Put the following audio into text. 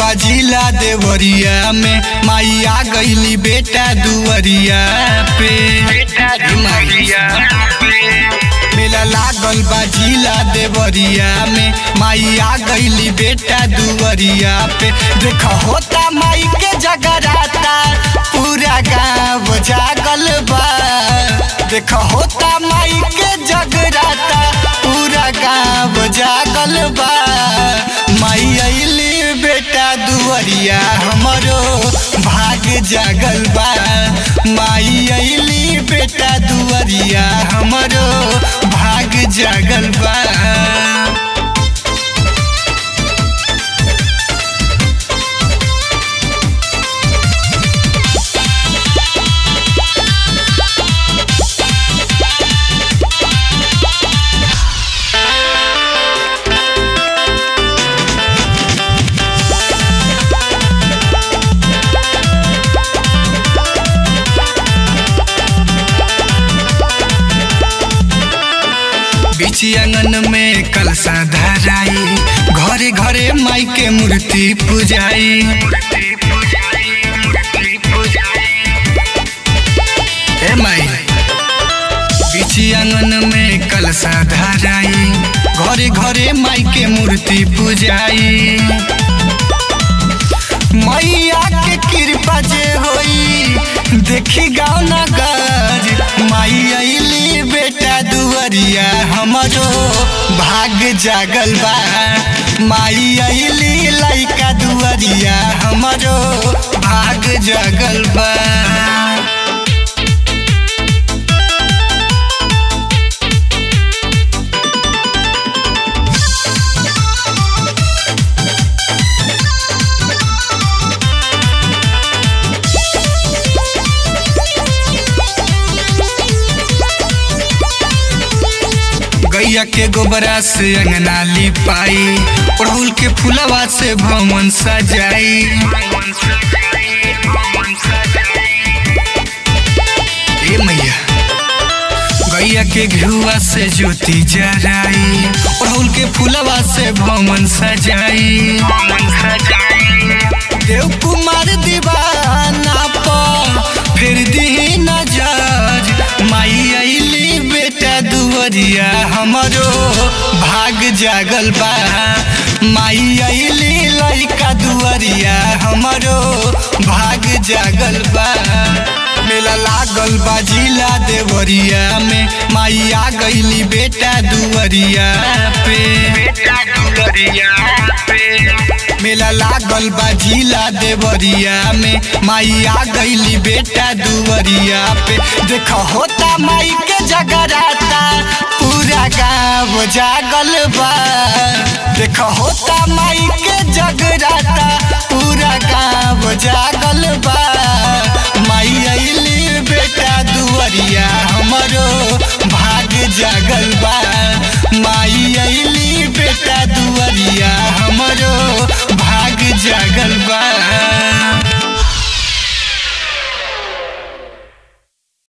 बाजिला देवरिया में माई आ गईली बेटा दुवरिया पे मेला लागल बाजिला देवरिया में माई आ गईली बेटा दुवरिया पे देख होता माई के जगराता पूरा गाँव जागल बा देख होता माई के जगराता पूरा गाँव जागल बा माई अली बेटा दुवरिया हमरो भाग जागल बा माई अली बेटा दुवरिया हमरो भाग जागल बा बीच आंगन में कलसा धराई घरे घरे माई के मूर्ति पूजाई ए माई बीच आंगन में कलसा धराई घरे घरे माई के मूर्ति पूजाई मैया के कृपा जे होई देखी गाँव नगर माई अली बेटा दुवरिया हमरो भाग जागल बा माई अली लइका दुवरिया हमरो भाग जागल बा गैया के गोबरा से अंगना लिपाई अड़हुल के फुलवा से भवन सजाई ए मैया गैया के घुआ से ज्योति जराई अड़हुल के फुलवा से भवन सजाई देव कुमार दीवाना पर फिर दी नजर माई अली बेटा दुवरिया हमरो भाग जागल बा माई अली लइका दुवरिया हमरो भाग जागल बा मेला लागल बा जिला देवरिया में माई आ गईली बेटा दुवरिया पे मेला लागल बा जिला देवरिया में माई आ गईली बेटा दुवरिया पे देख होता माई के जगराता पूरा गाँव जागल बा देख होता माई के जगराता पूरा गाँव जागल बा माई अली बेटा दुवरिया हमरो भाग जागल बा माई अली बेटा दुवरिया हमरो भाग जागल बा